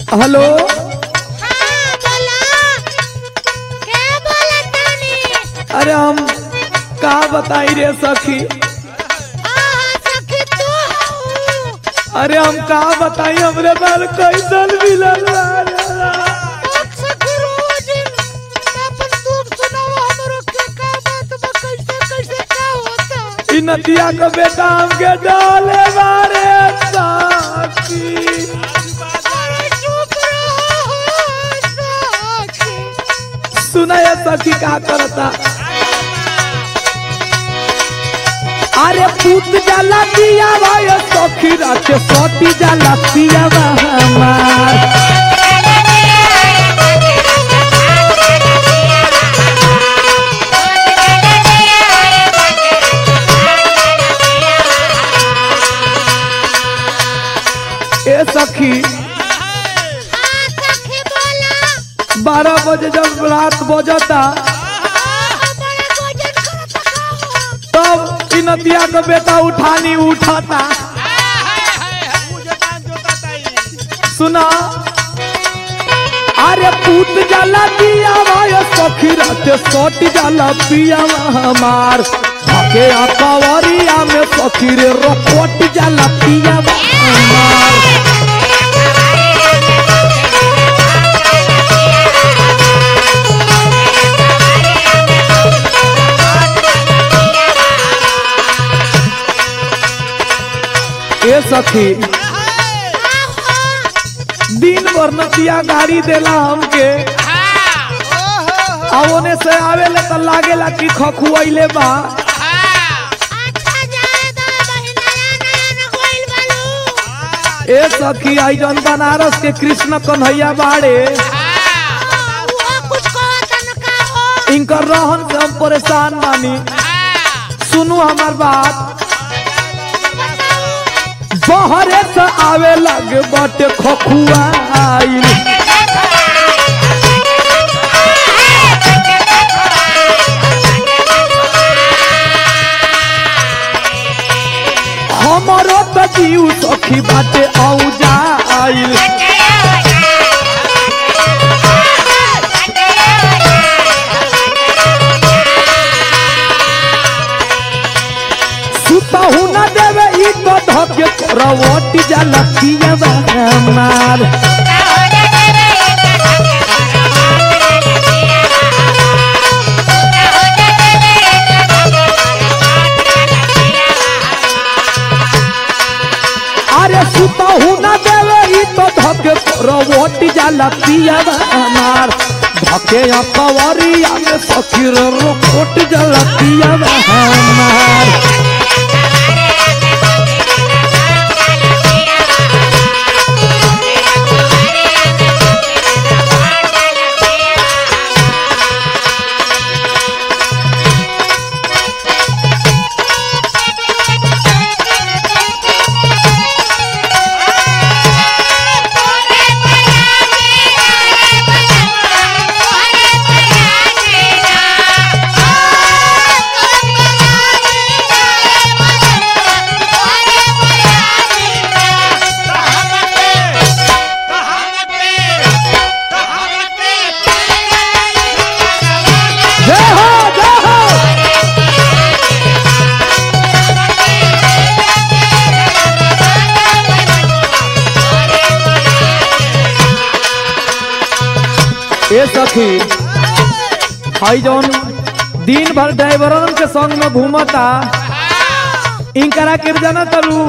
Hello हाँ बोला क्या बोला तानी अरे हम का बताई रे सखी हाँ सखी तू हूँ अरे हम का बताई हमरे बाल कैसन मिलल बा? सखी रोज अपन दुख सुनाओ हमरो के का बात बा कैसे कैसे का होता इ नदिया का बेटा हमके डाले बारे सखी अरे चुप रहो सखी सुना ये सखी का करता अरे पूत जाला दिया भाई सखी रात सती जाला पिया हमार ए सखी हाँ सखी बोला बारह बजे जब रात बजता हमारे भोजन करता का हो तब इ नदिया का बेटा उठानी उठाता सुना अरे पूत जाला दिया भाई सखी रात सट जाला पिया हमार भागे कवरिया में सखी रे रपट जाला पिया हमार ए सखी दिन भर नतिया गाड़ी देला हमके आ ओने से आवेला त लागेला कि खखुआइले बा अच्छा जाए दो महीना नया न गोइल बालू ए सखी आई जन बनारस के कृष्ण कन्हैया बाड़े वो कुछ कहता न का हो इनकर रहन से हम परेशान बानी सुनू हमार बात बहरे से आवे लगे बटे खखुआ आइल हमरो त जीव सखी बाटे औजा आइल सुतहु न देवे ई तो धके रवटी जाला पिया हमार अरे सुतहु न देवे ई तो धके रवटी जाला पिया हमार धके या कवरिया में सखी रोट जाला पिया हमार जय हो जय हो ए सखी हई जौन दिन भर ड्राइवरन के संग में घूमता इनकरा के जाना तरू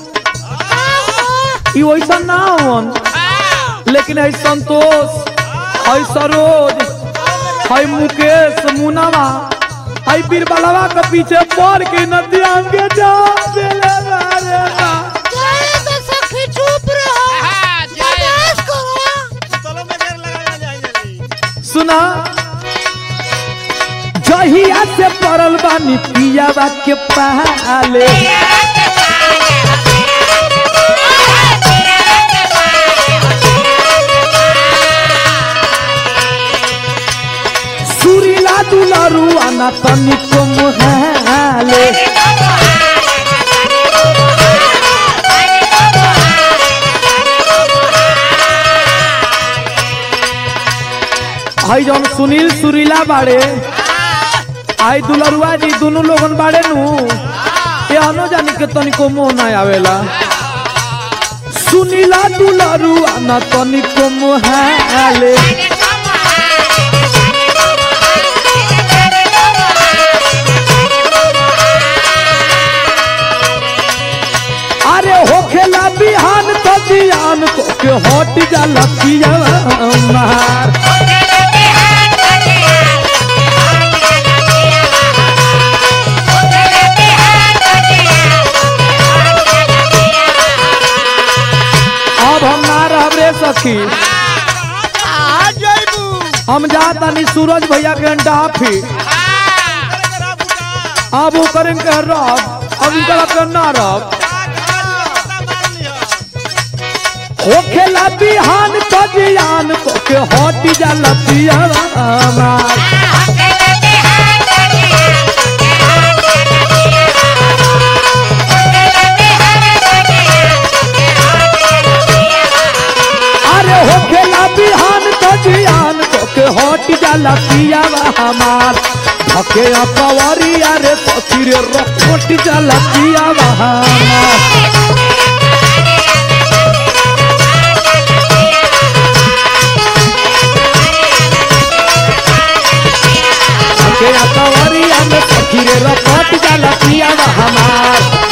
ई वैसा ना होवन लेकिन है संतोष है सरोज है मुकेश मुनावा है बीरबलवा के पीछे पड़ के नदिया के जा देले रे बा। जाए दो सखी चुप रहो बर्दाश्त करो सुना जहिया से पड़ल बानी पियावा के पाले सुरीला दुलारू आना तनिको मुहाले हई जौन सुनील सुरीला बाड़े आई दुलरुआ जी दोनों लोगन बाड़े नु ये अनो जानी के तनिको मोह ना आवेला सुनीला दुलरुआ ना तनिको मोह आले अरे होखेला बिहान तो जियान को के हट जाला पिया मार अब हम ना रहब रे सखी आ जइबू हम जातानी सूरज भैया के डाफी अब वो करें के रब अब उनका के ना रब होखेला बिहान तो जियान को के हट जाला पिया मार अरे होखेला बिहान तो जियान को के हट जाला पिया हमार धके अपवरिया रे सखी रे रखट जाला पिया हमार धके अपवरिया रे सखी रे रखट जाला पिया हमार